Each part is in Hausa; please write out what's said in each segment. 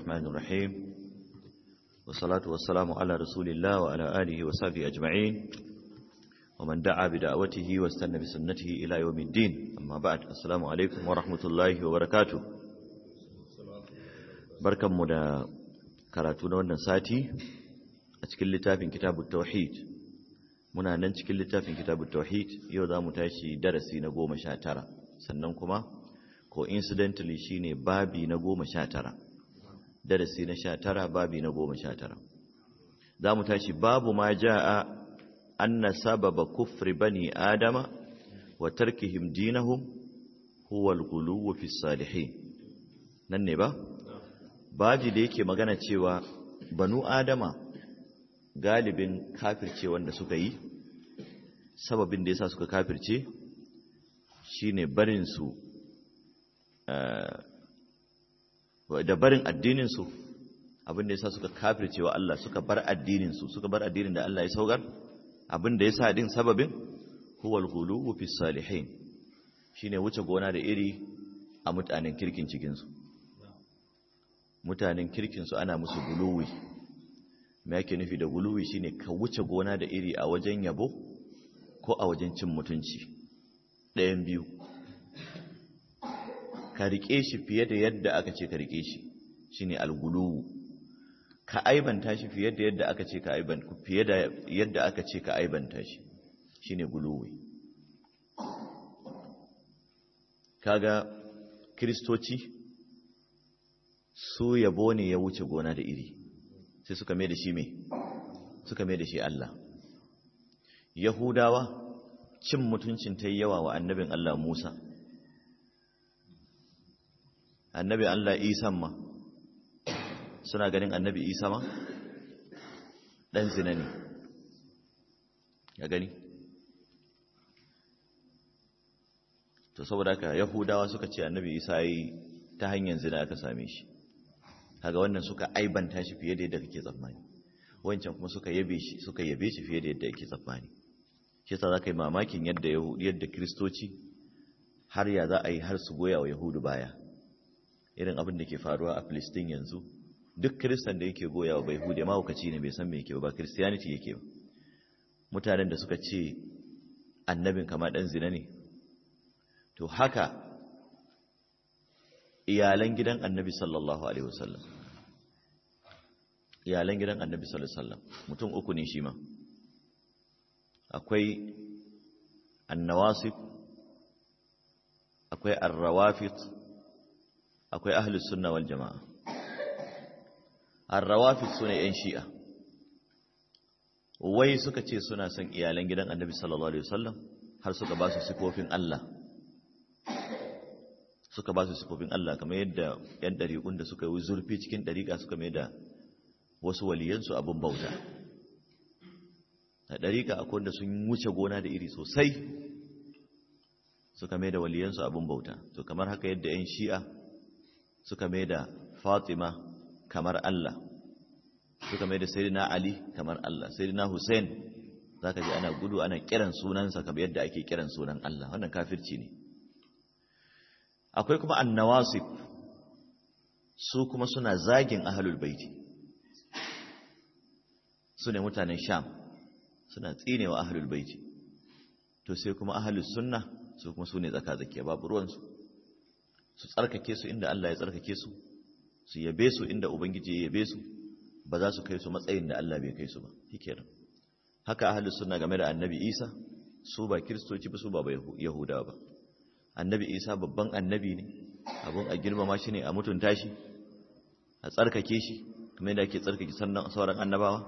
الرحمن الرحيم والصلاة والسلام على رسول الله وعلى آله وصحبه أجمعين ومن دعا بدعوته واستنى بسنته إلى يوم الدين أما بعد السلام عليكم ورحمة الله وبركاته بركة مدى كراتون ونساتي أتكل لتافين كتاب التوحيد muna nan cikin littafin kitabut tauhid yau za mu tashi darasi na goma sha tara sannan kuma coincidentally shine babi na goma sha tara darasi na sha tara babi na goma sha tara za mu tashi babu ma ja'a anna sababa kufri bani adama wa tarkihim dinahum huwa al-ghuluw fi salihin nan ne ba baji da yake magana cewa banu adama galibin kafirce wanda suka yi sababin da yasa suka kafirce shine barin su da barin addinin su abin da yasa suka kafirce wa Allah suka bar addinin su suka bar addinin da Allah ya saukar abin da yasa din sababin huwal ghuluwu fi salihin shine wuce gona da iri a mutanen kirkin cikin su mutanen kirkin su ana musu guluwi me yake nufi da guluwi shine ka wuce gona da iri a wajen yabo ko a wajen cin mutunci ɗayan biyu ka rike shi fiye da yadda aka ce ka rike shi shine alguluwu ka aibanta shi fiye da yadda aka ce ka aibanta fiye da yadda aka ce ka aibanta shi shine guluwi kaga kristoci su yabo ne ya wuce gona da iri sai suka mai da shi me suka mai da shi Allah yahudawa cin mutuncin ta yawa wa annabin Allah Musa annabi Allah Isa ma suna ganin annabi Isa ma dan zina ne ya gani to saboda haka yahudawa suka ce annabi Isa yi ta hanyar zina aka same shi kaga wannan suka aibanta shi fiye da yadda kake tsammani wancan kuma suka yabe shi suka yabe shi fiye da yadda yake tsammani shi yasa zaka yi mamakin yadda yadda kristoci har ya za a yi har su goya wa yahudu baya irin abin da ke faruwa a Filistin yanzu duk kristan da yake goya wa bai hude mahaukaci ne bai san me yake ba christianity yake ba mutanen da suka ce annabin kama dan zina ne to haka iyalan gidan annabi sallallahu alaihi wasallam iyalan gidan annabi sallallahu alaihi wasallam mutum uku ne shi ma akwai annawasib akwai arrawafid akwai ahlus sunna wal jamaa arrawafid sune yan shi'a wai suka ce suna son iyalan gidan annabi sallallahu alaihi wasallam har suka ba su sifofin Allah suka ba su sifofin Allah kamar yadda ‘yan ɗariƙun da suka yi zurfi cikin ɗariƙa suka mai da wasu waliyansu abin bauta a ɗariƙa akwai wanda sun wuce gona da iri sosai suka mai da waliyansu abin bauta to kamar haka yadda ‘yan shi'a suka mai da fatima kamar Allah suka mai da sayyidina ali kamar Allah sayyidina hussein za ka ji ana gudu ana kiran sunansa kamar yadda ake kiran sunan Allah wannan kafirci ne akwai kuma annawasib su kuma suna zagin ahlul baiti su ne mutanen sham suna tsinewa ahlul baiti to sai kuma ahlus sunna su kuma su ne tsaka-tsakiya babu ruwansu su tsarkake su inda Allah ya tsarkake su su yabe su inda ubangiji ya yabe su ba za su kai su matsayin da Allah bai kai su ba shikenan haka ahlus sunna game da annabi Isa su ba kiristoci ba su ba yahudawa ba annabi isa babban annabi ne abun a girmama shi ne a mutunta shi a tsarkake shi kuma yadda ake tsarkake sannan sauran annabawa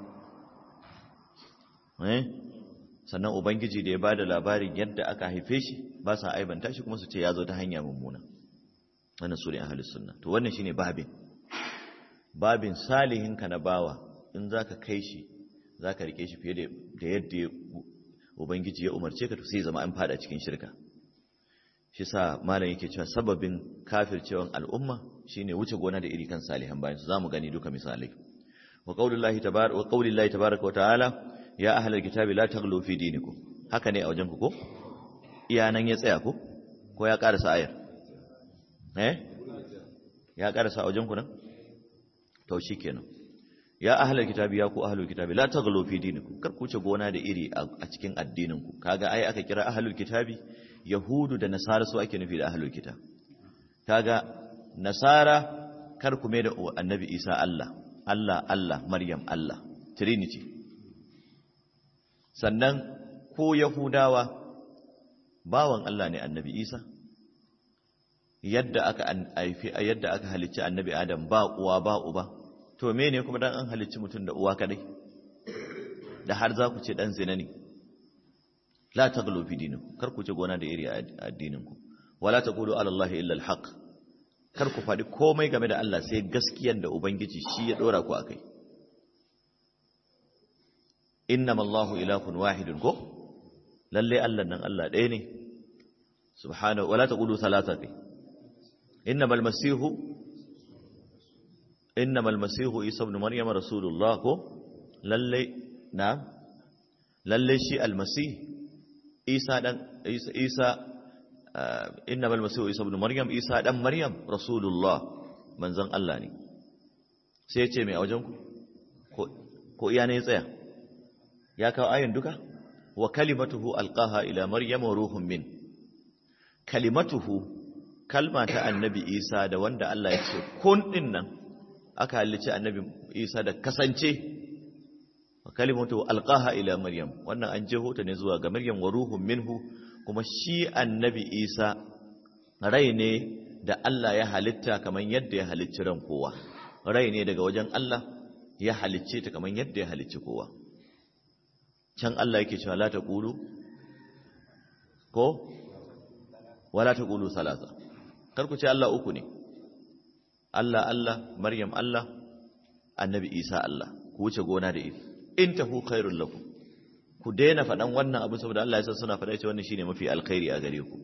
sannan ubangiji da ya ba da labarin yadda aka haife shi ba sa aibanta shi kuma su ce ya zo ta hanya mummuna wannan su ne ahalus sunna to wannan shine babin babin salihinka na bawa in za ka kai shi za ka rike shi fiye da yadda ubangiji ya umarce ka to sai zama an fada cikin shirka shi sa malam yake cewa sababin kafircewan al'umma shine wuce gona da iri kan salihan bayan su zamu gani duka misalai wa qaulillahi tabaaraka wa qaulillahi tabaaraka wa ta'ala ya ahlal kitabi la taghlu fi dinikum haka ne a wajen ku ko iya nan ya tsaya ko ko ya karasa ayar eh ya karasa a wajen ku nan to kenan ya ahlul kitabi ya ku ahlul kitabi la taghlu fi dinikum kar ku ce gona da iri a cikin addinin ku kaga ai aka kira ahlul kitabi yahudu da nasara su ake nufi da ahlul kitab kaga nasara kar ku mai da annabi isa Allah Allah Allah Maryam Allah trinity sannan ko yahudawa bawan Allah ne annabi isa yadda aka haifi yadda aka halicci annabi adam ba uwa ba uba to mene kuma dan an halicci mutum da uwa kadai da har za ku ce dan zina ne la taghlu fi dinikum kar ku ce gona da iri a addininku wala taqulu ala allahi illa alhaq kar ku faɗi komai game da Allah sai gaskiyar da ubangiji shi ya dora ku akai innama allahu ilahun wahidun ko lalle Allah nan Allah ɗaya ne subhanahu wala taqulu thalatha kai innamal masihu innamal masihu isa ibn maryam rasulullah ko lalle na lalle shi almasih isa dan isa isa innamal masihu isa ibn maryam isa dan maryam rasulullah manzon Allah ne sai ya ce mai a wajen ku ko iya ne tsaya ya kawo ayin duka wa kalimatuhu alqaha ila maryam wa ruhun min kalimatuhu kalma ta annabi isa da wanda Allah ya ce kun din nan aka halicci annabi isa da kasance wa kalimatuhu alqaha ila maryam wannan an jeho ta ne zuwa ga maryam wa ruhun minhu kuma shi annabi isa rai ne da Allah ya halitta kamar yadda ya halicci ran kowa rai ne daga wajen Allah ya halicce ta kamar yadda ya halicci kowa can Allah yake cewa la taqulu ko wala taqulu salasa kar ku ce Allah uku ne Allah Allah Maryam Allah Annabi Isa Allah ku wuce gona da iri in tahu khairul lakum ku daina faɗan wannan abu saboda Allah ya san suna faɗa cewa wannan shine mafi alkhairi a gare ku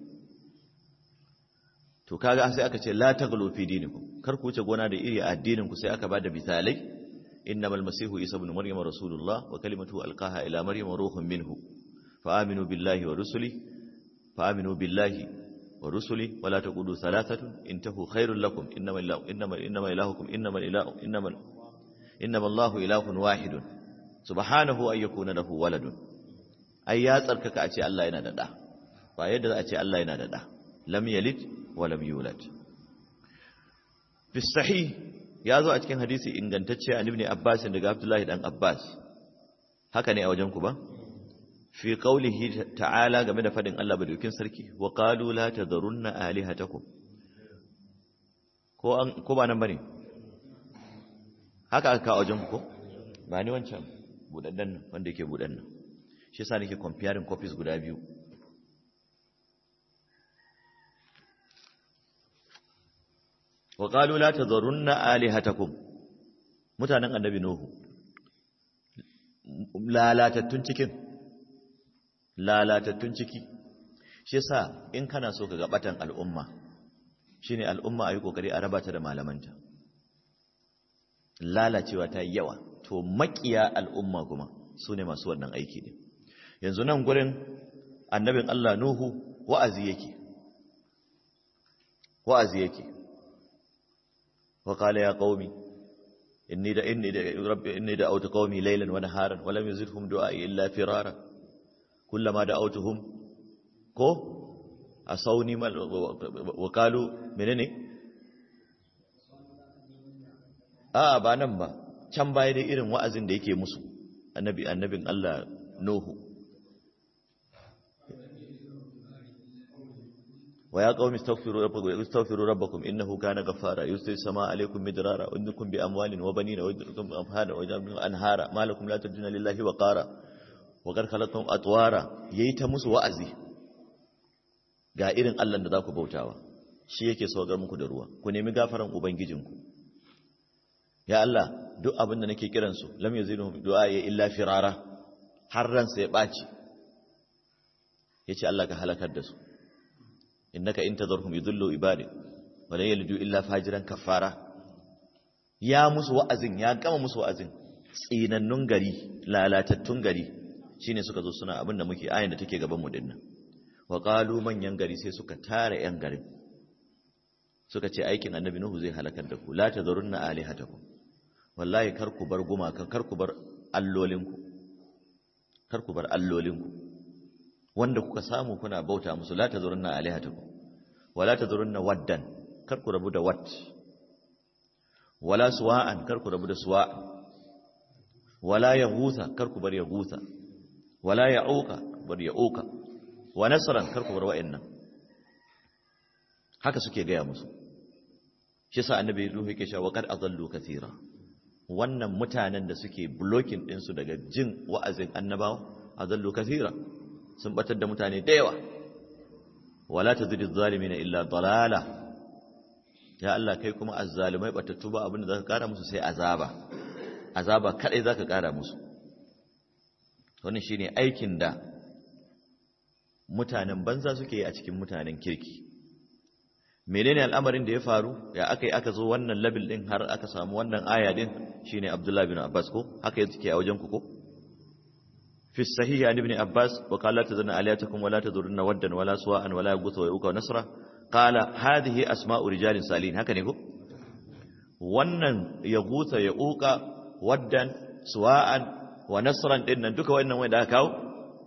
to kaga sai aka ce la taghlu fi dinikum kar ku wuce gona da iri a addinin ku sai aka bada misalai innamal masihu isa ibn maryam rasulullah wa kalimatuhu alqaha ila maryam ruhun minhu fa aminu billahi wa rusuli fa aminu billahi wa rusuli wa la taqulu thalathatun intahu khairul lakum innamal ilahu innamal innamal ilahukum innamal ilahu innamal innamal allahu ilahun wahidun subhanahu an yakuna lahu waladun ai ya tsarkaka a ce Allah yana da da ba yadda za a ce Allah yana da da lam yalid wa lam yulad fi sahih ya zo a cikin hadisi ingantacce an ibn Abbas daga Abdullahi dan Abbas haka ne a wajen ku ba fi qaulihi ta'ala game da fadin Allah badukin sarki wa qalu la tadharunna alihatakum ko an ko ba nan bane haka aka a wajen ku ko ba ni wancan budaddan nan wanda yake budan nan shi yasa nake comparing copies guda biyu wa qalu la tadharunna alihatakum mutanen annabi nuhu lalatattun cikin lalatattun ciki shi yasa in kana so ka ga batan al'umma shine al'umma ayi kokari a raba ta da malamanta lalacewa ta yawa to makiya al'umma kuma su ne masu wannan aiki ne yanzu nan gurin annabin Allah Nuhu wa'azi yake wa'azi yake wa qala ya qaumi inni da inni da rabbi inni da autu qaumi laylan wa naharan wa lam yazidhum du'ai illa firara kullama da'awtuhum ko asawni mal wa qalu menene a ba nan ba can baya dai irin wa'azin da yake musu annabi annabin Allah Nuhu wa ya qaumi astaghfiru rabbakum astaghfiru rabbakum innahu kana ghaffara yusri samaa alaykum midrara wa yumdidukum bi amwalin wa banina wa yumdidukum bi anhara wa yaj'alukum anhara ma lakum la tarjuna lillahi wa qara wa qad khalaqakum atwara yayi ta musu wa'azi ga irin Allah da zaku bautawa shi yake saukar muku da ruwa ku nemi gafaran ubangijinku ya Allah duk abin da nake kiransu lam yaziduhum du'a ya illa firara har ransa ya baci yace Allah ka halakar da su innaka in tadharhum yudillu ibadi wa la yalidu illa fajiran kafara ya musu wa'azin ya gama musu wa'azin tsinannun gari lalatattun gari shine suka zo suna abin da muke ayin da take gaban mu dinnan wa qalu manyan gari sai suka tare yan garin suka ce aikin annabi nuhu zai halakar da ku la tadharunna alihatakum wallahi kar ku bar gumakan kar ku bar allolinku kar ku bar allolinku wanda kuka samu kuna bauta musu la tazurunna alihatakum wala tazurunna waddan kar ku rabu da wat wala suwa'an kar ku rabu da suwa wala yaghutha kar ku bar yaghutha wala ya'uka bar ya'uka wa nasran kar ku bar wa'annan haka suke gaya musu shi yasa annabi ruhu yake cewa qad adallu kathira wannan mutanen da suke blocking din su daga jin wa'azin annabawa adallu kathira sun batar da mutane da yawa wala tazidiz zalimin illa dalala ya Allah kai kuma azzalimai batattu ba abinda zaka kara musu sai azaba azaba kadai zaka kara musu wannan shine aikin da mutanen banza suke yi a cikin mutanen kirki menene al'amarin da ya faru ya aka yi aka zo wannan labil din har aka samu wannan aya din shine Abdullah bin Abbas ko haka yake a wajen ku ko fi sahih an ibn Abbas wa qala tazanna aliyatakum wa la tadurunna waddan wala suwa'an wala yaghutha wa yuqa wa nasra qala hadhihi asma'u rijalin salihin haka ne ko wannan yaghutha ya uqa waddan suwa'an wa nasran din nan duka wannan wanda aka kawo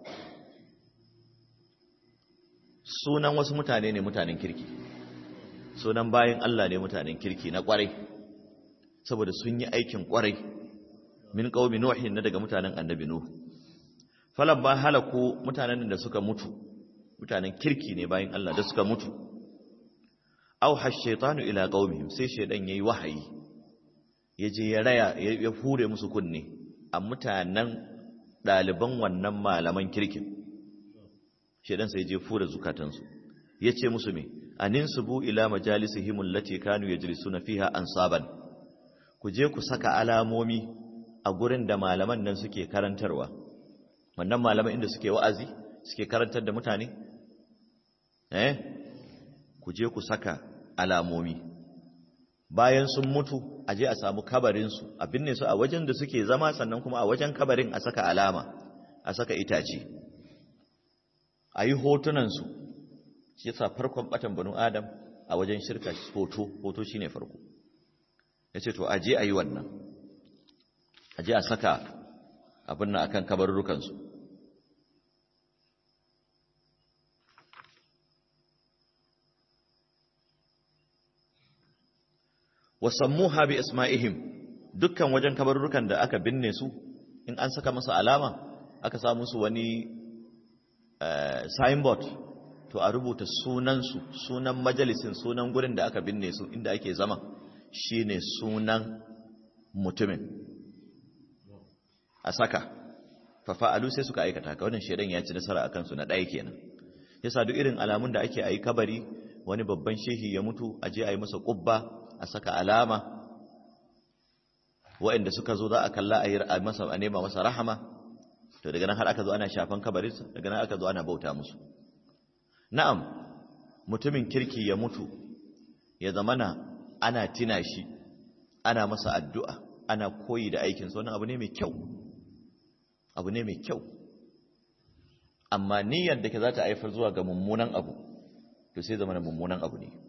sunan wasu mutane ne mutanen kirki sunan bayan Allah ne mutanen kirki na kwarai saboda sun yi aikin kwarai min qaumi nuhin na daga mutanen annabi nuh falan ba halaku mutanen da suka mutu mutanen kirki ne bayan Allah da suka mutu aw hashaytanu ila qaumihim sai shaydan yayi wahayi yaje ya raya ya hure musu kunne a mutanen daliban wannan malaman kirkin shaydan sai je fure zukatansu yace musu me aninsubu ila majalisihim allati kanu yajlisuna fiha ansaban ku je ku saka alamomi a gurin da malaman nan suke karantarwa wannan malaman inda suke wa'azi suke karantar da mutane eh ku je ku saka alamomi bayan sun mutu a je a samu kabarin su a binne su a wajen da suke zama sannan kuma a wajen kabarin a saka alama a saka itace a yi hotunan su shi yasa farkon batan banu adam a wajen shirka hoto hoto shine farko yace to aje ayi wannan aje a saka abin nan akan kabarurrukan su wasammuha bi isma'ihim dukkan wajen kabarurrukan da aka binne su in an saka masa alama aka sa musu wani signboard to a rubuta sunansu sunan majalisin sunan gurin da aka binne su inda ake zama shine sunan mutumin a saka fafa'alu sai suka aikata ka wannan shedan ya ci nasara akan su na ɗaya kenan yasa duk irin alamun da ake ayi kabari wani babban shehi ya mutu a je a yi masa kubba a saka alama waɗanda suka zo za a kalla a yi masa a nema masa rahama to daga nan har aka zo ana shafan kabarinsa daga nan aka zo ana bauta musu na'am mutumin kirki ya mutu ya zamana ana tina shi ana masa addu'a ana koyi da aikinsa wannan abu ne mai kyau abu ne mai kyau amma niyyar da ke za ta haifar zuwa ga mummunan abu to sai zamana mummunan abu ne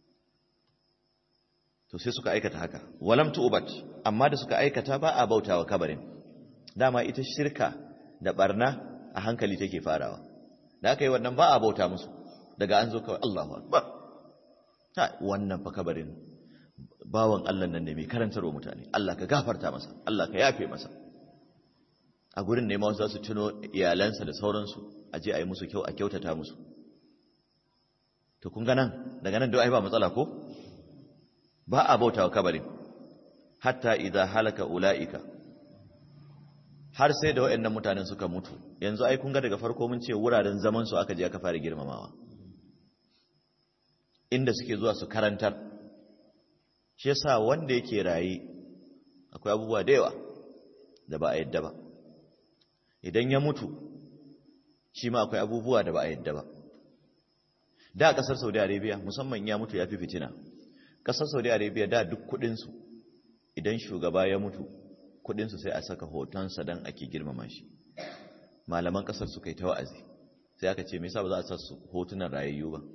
to sai suka aikata haka walam tu'bat amma da suka aikata ba a bautawa kabarin dama ita shirka da barna a hankali take farawa da aka yi wannan ba a bauta musu daga an zo kawai Allahu Akbar ta wannan fa kabarin bawan Allah nan ne mai karantarwa mutane Allah ka gafarta masa Allah ka yafe masa a gurin ne ma wasu su tuno iyalansa da sauransu a je a yi musu kyau a kyautata musu to kun ga nan daga nan duk ai ba matsala ko ba a bautawa kabarin hatta idza halaka ulaika har sai da waɗannan mutanen suka mutu yanzu ai kun ga daga farko mun ce wuraren zaman su aka je aka fara girmamawa inda suke zuwa su karantar shi yasa wanda yake rayi akwai abubuwa da yawa da ba a yadda ba idan ya mutu shi ma akwai abubuwa da ba a yadda ba da kasar Saudi Arabia musamman ya mutu ya fi fitina kasar Saudi Arabia da duk kudinsu idan shugaba ya mutu kudinsu sai a saka hotonsa don ake girmama shi malaman kasar su kai ta wa'azi sai aka ce me yasa ba za a sa su hotunan rayayyu ba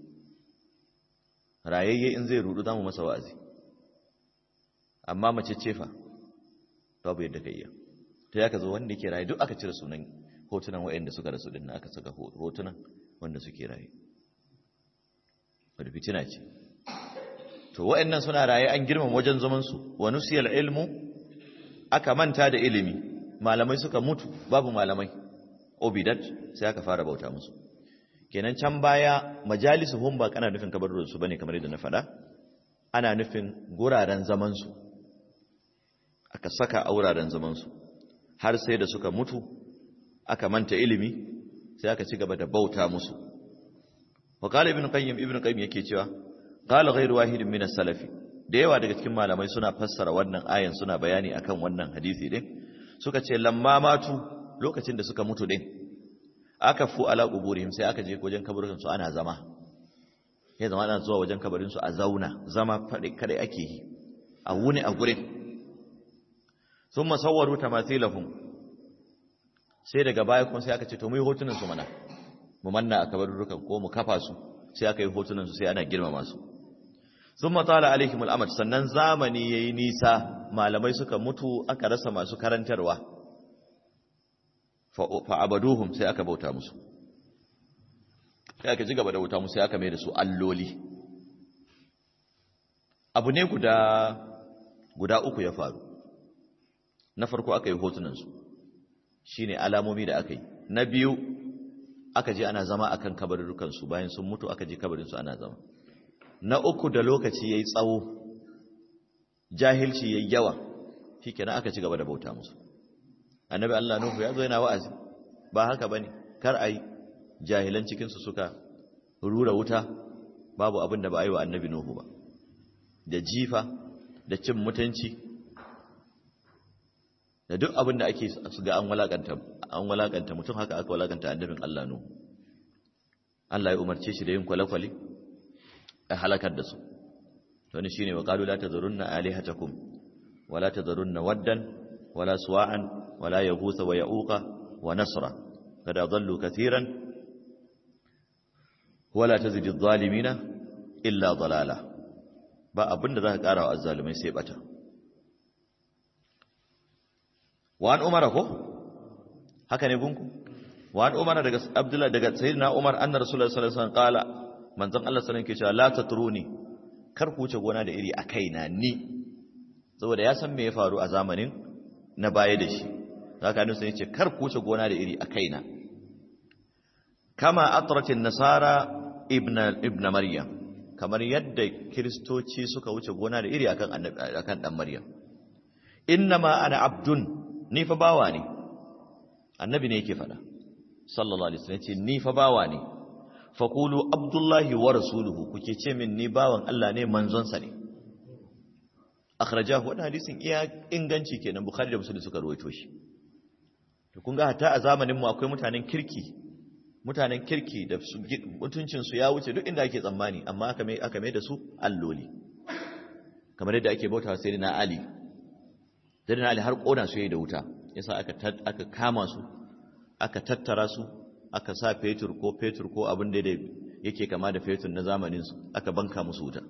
rayayye in zai rudu zamu masa wa'azi amma mace cefa babu yadda ka iya ta ya ka zo wanda ke raye duk aka cire sunan hotunan waɗanda suka rasu din aka saka hotunan wanda suke raye wadda fitina ce to waɗannan suna raye an girmama wajen zamansu wa nusiyal ilmu aka manta da ilimi malamai suka mutu babu malamai obidat sai aka fara bauta musu kenan can baya majalisuhum ba kana nufin kabarurin su bane kamar yadda na faɗa ana nufin guraren zaman su aka saka a wuraren zaman su har sai da suka mutu aka manta ilimi sai aka ci gaba da bauta musu wa qala ibn qayyim ibn qayyim yake cewa qala ghayru wahidin min as-salafi da yawa daga cikin malamai suna fassara wannan ayan suna bayani akan wannan hadisi din suka ce lamma matu lokacin da suka mutu din aka fu ala quburihim sai aka je wajen kabarin su ana zama ya zama ana zuwa wajen kabarin su a zauna zama fade kare ake yi a wuni a gurin thumma sawwaru tamathilahum sai daga baya kuma sai aka ce to mu yi hotunan su mana mu manna a kabarurukan ko mu kafa su sai aka yi hotunan su sai ana girmama su sun matsala alaihimul amad sannan zamani ya yi nisa malamai suka mutu aka rasa masu karantarwa fa'abaduhum sai aka bauta musu sai aka ji gaba da bauta musu sai aka mai da su alloli abu ne guda guda uku ya faru na farko aka yi hotunansu shi ne alamomi da aka yi na biyu aka je ana zama akan kabarurukansu bayan sun mutu aka je kabarinsu ana zama na uku da lokaci ya yi tsawo jahilci ya yi yawa shi kenan aka ci gaba da bauta musu annabi Allah Nuhu ya zo yana wa'azi ba haka ba ne kar a yi jahilan cikinsu suka rura wuta babu abin da ba a yi wa annabi Nuhu ba da jifa da cin mutunci da duk abin da ake ga an walakanta an walakanta mutum haka aka walakanta annabin Allah Nuhu Allah ya umarce shi da yin kwale-kwale a halakar da su wani shi ne wa ƙalu la ta zarunna alihatakum wa la ta zarunna waddan wa la suwa'an wa la ya gusa wa ya'uka wa nasra kada zallu kathiran wa la ta zidi zalimina illa zalala ba abinda za ka ƙara wa azzalumai sai bata wa an umara ko haka ne gunku wa an umara daga abdullah daga sayyidina umar anna rasulullahi sallallahu alaihi wasallam qala manzon Allah sallallahu alaihi wasallam ke cewa la tatruni kar ku wuce gona da iri a kaina ni saboda ya san me ya faru a zamanin na baya da shi haka ne sai ya ce kar ku wuce gona da iri a kaina kama atratin nasara ibn ibn maryam kamar yadda kristoci suka wuce gona da iri akan annabi akan dan maryam innama ana abdun ni fa bawa ne annabi ne yake faɗa sallallahu alaihi wasallam ce ni fa bawa ne faqulu abdullahi wa rasuluhu kuke ce min ni bawan Allah ne manzonsa ne akhrajahu wannan hadisin iya inganci kenan bukhari da muslim suka rawaito shi to kun ga hatta a zamanin mu akwai mutanen kirki mutanen kirki da mutuncin su ya wuce duk inda ake tsammani amma aka mai aka mai da su alloli kamar yadda ake bautawa sai na ali sai na ali har kona su yayi da wuta yasa aka aka kama su aka tattara su aka sa fetur ko fetur ko abin da yake kama da fetur na zamanin su aka banka musu wuta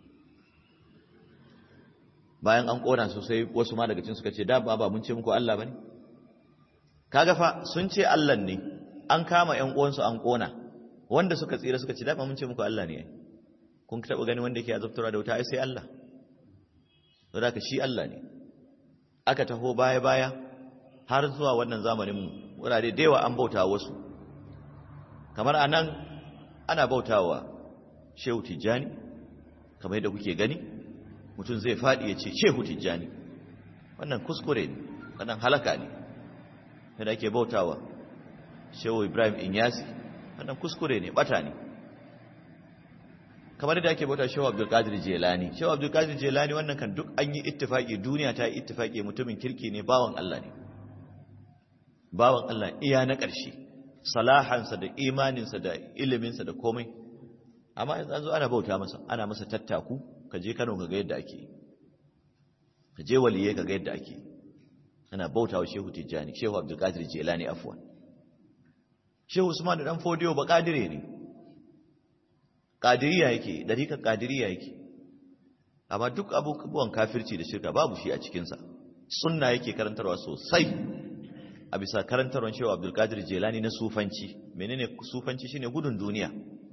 bayan an kona su sai wasu ma daga cikin suka ce da ba ba mun ce muku Allah bane kaga fa sun ce Allah ne an kama ƴan uwansu an kona wanda suka tsira suka ce da ba mun ce muku Allah ne kun taba gani wanda yake azabtarwa da wuta ai sai Allah saboda ka shi Allah ne aka taho baya baya har zuwa wannan zamanin mu wurare da yawa an bauta wasu kamar anan ana bautawa Shehu Tijjani kamar yadda kuke gani mutum zai faɗi ya ce shehu tijjani wannan kuskure ne wannan halaka ne yadda ake bautawa shehu ibrahim inyasi wannan kuskure ne bata ne kamar yadda ake bauta shehu abdulkadir jelani shehu abdulkadir jelani wannan kan duk an yi ittifaki duniya ta yi ittifaki mutumin kirki ne bawan allah ne bawan allah iya na ƙarshe salahansa da imaninsa da iliminsa da komai amma yanzu an zo ana bauta masa ana masa tattaku ka je Kano ka ga yadda ake ka je waliye ka ga yadda ake ana bautawa Shehu Tijjani Shehu Abdul Qadir Jilani afwan Shehu Usman da dan Fodiyo ba kadire ne kadiriya yake dariƙar kadiriya yake amma duk abubuwan kafirci da shirka babu shi a cikin sa sunna yake karantarwa sosai a bisa karantarwar shehu abdulkadir jelani na sufanci menene sufanci shine gudun duniya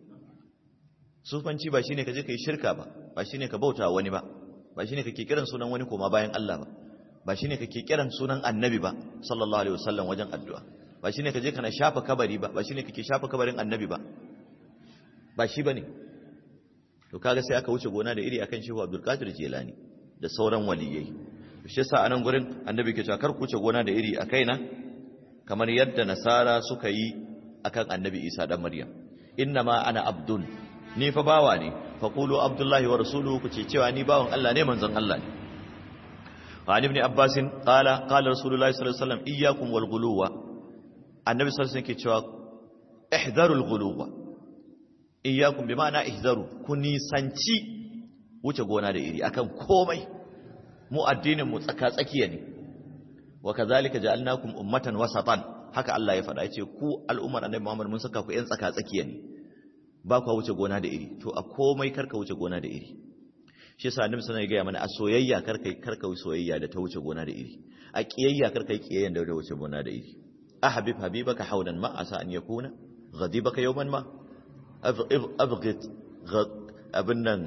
sufanci ba shine ka je ka yi shirka ba ba shine ka bauta wani ba ba shine kake kiran sunan wani koma bayan Allah ba ba shine kake kiran sunan annabi ba sallallahu alaihi wasallam wajen addu'a ba shine ka je kana shafa kabari ba ba shine kake shafa kabarin annabi ba ba shi bane to kaga sai aka wuce gona da iri akan shehu abdulkadir jelani da sauran waliyai shi yasa anan gurin annabi ke cewa kar ku wuce gona da iri a kaina kamar yadda nasara suka yi akan annabi isa dan maryam inna ma ana abdun ni fa bawa ne fa qulu abdullahi wa rasuluhu ku ce cewa ni bawan Allah ne manzon Allah ne wa ibn abbas qala qala rasulullahi sallallahu alaihi wasallam iyyakum wal ghuluwa annabi sallallahu alaihi wasallam ke cewa ihdharul ghuluwa iyyakum bi ma'ana ihzaru ku nisanci wuce gona da iri akan komai mu addinin mu tsaka tsakiya ne wa kazalika ja'alnakum ummatan wasatan haka Allah ya faɗa yace ku al'ummar annabi Muhammad mun saka ku ƴan tsaka tsakiya ne ba ku wuce gona da iri to a komai karka wuce gona da iri shi yasa annabi sallallahu alaihi wasallam ya ga mana a soyayya karka karka soyayya da ta wuce gona da iri a kiyayya karka kiyayya da wuce gona da iri ahbib habibaka hawlan ma asa an yakuna ghadibaka yawman ma abghit abin nan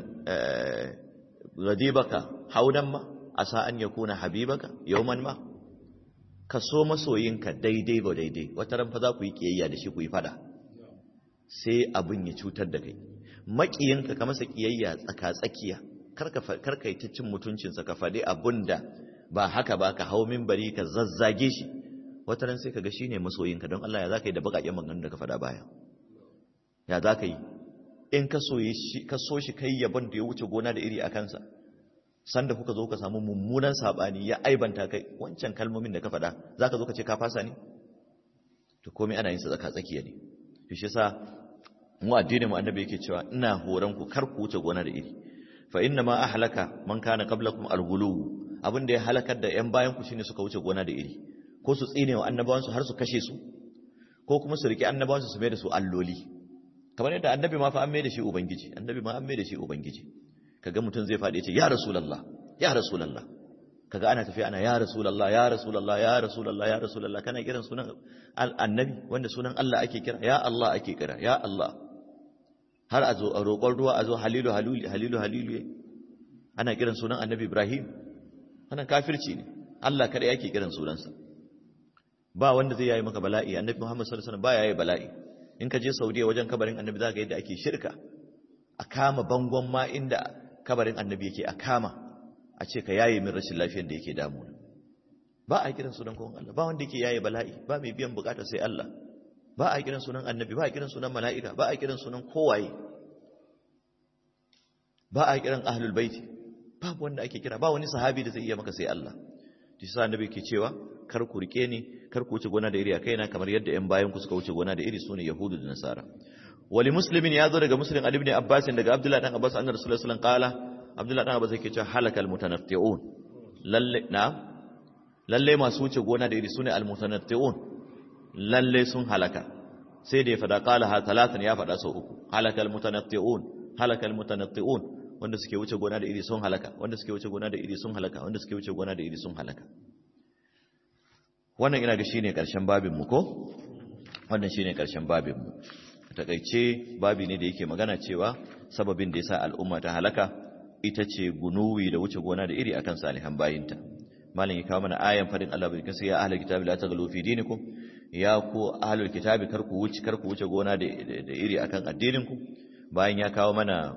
ghadibaka hawlan ma asa an yakuna habibaka yawman ma ka so masoyinka daidai ba daidai wata ran fa za ku yi kiyayya da shi ku yi fada sai abin ya cutar da kai makiyinka ka masa kiyayya tsaka tsakiya karka yi ta cin mutuncinsa ka faɗi abin da ba haka ba ka hau minbari ka zazzage shi wata ran sai ka ga shi ne masoyinka don Allah ya za ka yi da baƙaƙen maganganun da ka faɗa baya ya za ka yi in ka so shi kai yabon da ya wuce gona da iri a kansa sanda kuka zo ka samu mummunan sabani ya aibanta kai wancan kalmomin da ka faɗa za ka zo ka ce ka fasa ne to komai ana yin sa tsaka tsakiya ne to shi yasa mu addinin mu annabi yake cewa ina horon ku kar ku wuce gona da iri fa inna ma ahlaka man kana qablakum alghulu abin da ya halakar da yan bayan ku shine suka wuce gona da iri ko su tsine wa annabawansu har su kashe su ko kuma su rike annabawansu su mai da su alloli kamar yadda annabi ma fa an mai da shi ubangiji annabi ma an mai da shi ubangiji kaga mutum zai faɗi ya ce ya rasulullah ya rasulullah kaga ana tafiya ana ya rasulullah ya rasulullah ya rasulullah ya rasulullah kana kiran sunan annabi wanda sunan Allah ake kira ya Allah ake kira ya Allah har a zo a roƙon ruwa a zo halilu halilu halilu halilu ana kiran sunan annabi Ibrahim wannan kafirci ne Allah kada yake kiran sunansa ba wanda zai yayi maka bala'i annabi Muhammad sallallahu alaihi wasallam ba yayi bala'i in ka je Saudiya wajen kabarin annabi zaka ga yadda ake shirka a kama bangon ma inda kabarin annabi yake a kama a ce ka yaye min rashin lafiyar da yake damuna ba a kiran sunan kowan Allah ba wanda yake yaye bala'i ba mai biyan bukata sai Allah ba a kiran sunan annabi ba a kiran sunan mala'ika ba a kiran sunan kowaye ba a kiran ahlul baiti babu wanda ake kira ba wani sahabi da zai iya maka sai Allah shi sa annabi ke cewa kar ku rike ni kar ku wuce gona da iri a kaina kamar yadda ƴan bayan ku suka wuce gona da iri sune yahudu da nasara wali muslimin ya zo daga muslim ali ibn abbas daga abdullah dan abbas annabi sallallahu alaihi wasallam qala abdullah dan abbas yake cewa halakal mutanatti'un lalle na lalle masu wuce gona da iri sune al mutanatti'un lalle sun halaka sai da ya fada qala ha talatan ya fada sau uku halakal mutanatti'un halakal mutanatti'un wanda suke wuce gona da iri sun halaka wanda suke wuce gona da iri sun halaka wanda suke wuce gona da iri sun halaka wannan ina ga shine karshen babin mu ko wannan shine karshen babin mu takaice babi ne da yake magana cewa sababin da yasa al'umma ta halaka ita ce gunuwi da wuce gona da iri akan salihan bayinta malam ya kawo mana ayan fadin Allah bai kace ya ahlul kitabi la taghlu fi dinikum ya ku ahlul kitabi kar ku wuce kar ku wuce gona da iri akan addinin ku bayan ya kawo mana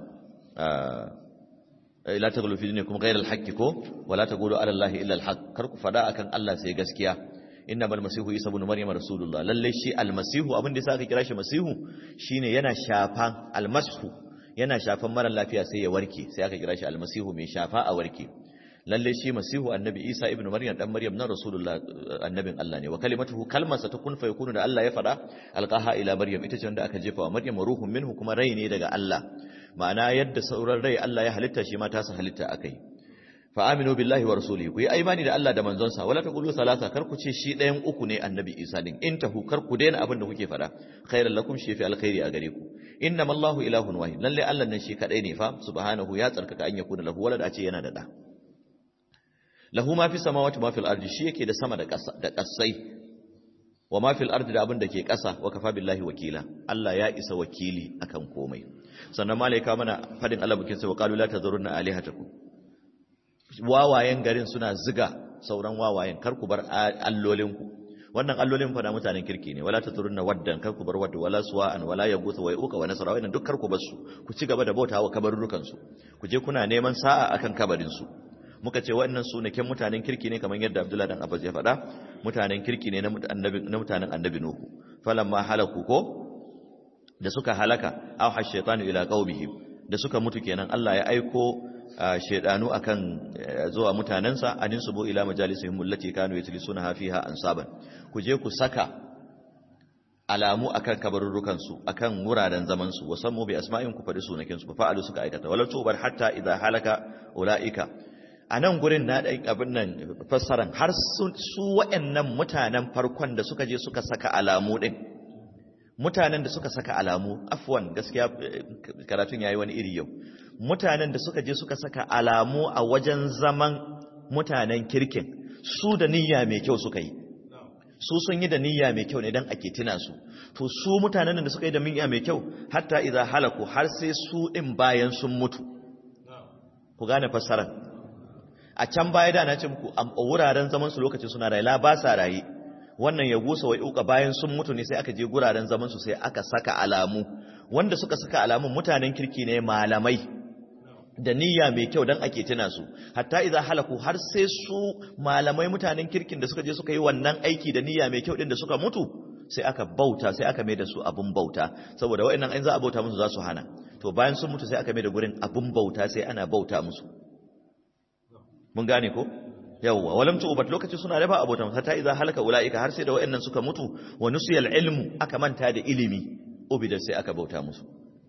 la taghlu fi dinikum ghayra al-haqqi ko wala taqulu ala allahi illa al-haqq kar ku fada akan Allah sai gaskiya innamal masihu isa ibn maryam rasulullah lalle shi almasihu abin da yasa aka kira shi masihu shine yana shafan almashu yana shafan mara lafiya sai ya warke sai aka kira shi almasihu mai shafa a warke lalle shi masihu annabi isa ibn maryam dan maryam na rasulullah annabin Allah ne wa kalimatuhu kalmarsa ta kun fa yakunu da Allah ya fada alqaha ila maryam ita ce wanda aka jefa wa maryam ruhun minhu kuma rai ne daga Allah ma'ana yadda sauran rai Allah ya halitta shi ma ta sa halitta akai fa aminu billahi wa rasulihi ku yi imani da Allah da manzonsa wala taqulu salasa kar ku ce shi ɗayan uku ne annabi Isa din in tahu kar ku daina abin da kuke faɗa khairan lakum shi fi alkhairi a gare ku innama Allahu ilahun wahid lalle Allah nan shi kadai ne fa subhanahu ya tsarkaka an yakuna lahu walad a ce yana da da lahu ma fi samawati ma fil ardi shi yake da sama da ƙasa da ƙasai wa ma fil ardi da abin da ke ƙasa wa kafa billahi wakila Allah ya isa wakili akan komai sannan malaika mana fadin Allah bukin sai wa qalu la tazurunna alihatakum wawayen garin suna ziga sauran wawayen kar ku bar allolinku wannan allolin fa da mutanen kirki ne wala tazurunna waddan kar ku bar wadda wala suwa'an wala yaghutha wa yuqa wa nasra wannan duk kar ku bar su ku ci gaba da bautawa kabarurukan su ku je kuna neman sa'a akan kabarin su muka ce waɗannan sunaken mutanen kirki ne kamar yadda Abdullahi dan Abbas ya faɗa mutanen kirki ne na mutanen annabi Nuhu falamma halaku ko da suka halaka aw hashaytanu ila qaumihim da suka mutu kenan Allah ya aiko shaydanu akan zuwa mutanensa anin subu ila majalisihim allati kanu yajlisuna fiha ansaban ku je ku saka alamu akan kabarurrukan su akan wuraren zaman su wasammu bi asma'in ku faɗi sunakin su fa'alu suka aikata wala tubar hatta idza halaka ulaika a nan gurin na ɗan abin nan fassaran har su waɗannan mutanen farkon da suka je suka saka alamu ɗin mutanen da suka saka alamu afwan gaskiya karatun yayi wani iri yau mutanen da suka je suka saka alamu a wajen zaman mutanen kirkin su da niyya mai kyau suka yi su sun yi da niyya mai kyau ne dan ake tuna su to su mutanen da suka yi da niyya mai kyau hatta idza halaku har sai su din bayan sun mutu ku gane fassarar a can baya da na ce muku a wuraren zaman su lokacin suna raye la ba sa raye wannan ya gusa wai uka bayan sun mutu ne sai aka je guraren zaman su sai aka saka alamu wanda suka saka alamun mutanen kirki ne malamai da niyya mai kyau dan ake tuna su hatta idza halaku har sai su malamai mutanen kirkin da suka je suka yi wannan aiki da niyya mai kyau din da suka mutu sai aka bauta sai aka mai da su abun bauta saboda waɗannan an za a bauta musu za su hana to bayan sun mutu sai aka mai da gurin abun bauta sai ana bauta musu mun gane ko yawwa walam tu'bat lokaci suna da ba abotan hatta idza halaka ulaika har sai da wayannan suka mutu wa nusiyal ilmu aka manta da ilimi ubida sai aka bauta musu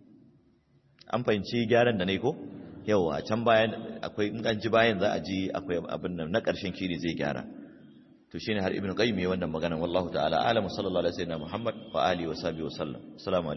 an fahimci gyaran da nayi ko yawwa can bayan akwai in an ji bayan za a ji akwai abin nan na karshen kiri zai gyara to shine har ibnu qayyim yayin wannan magana wallahu ta'ala alamu sallallahu alaihi wasallam muhammad wa alihi wa sahbihi wa sallam assalamu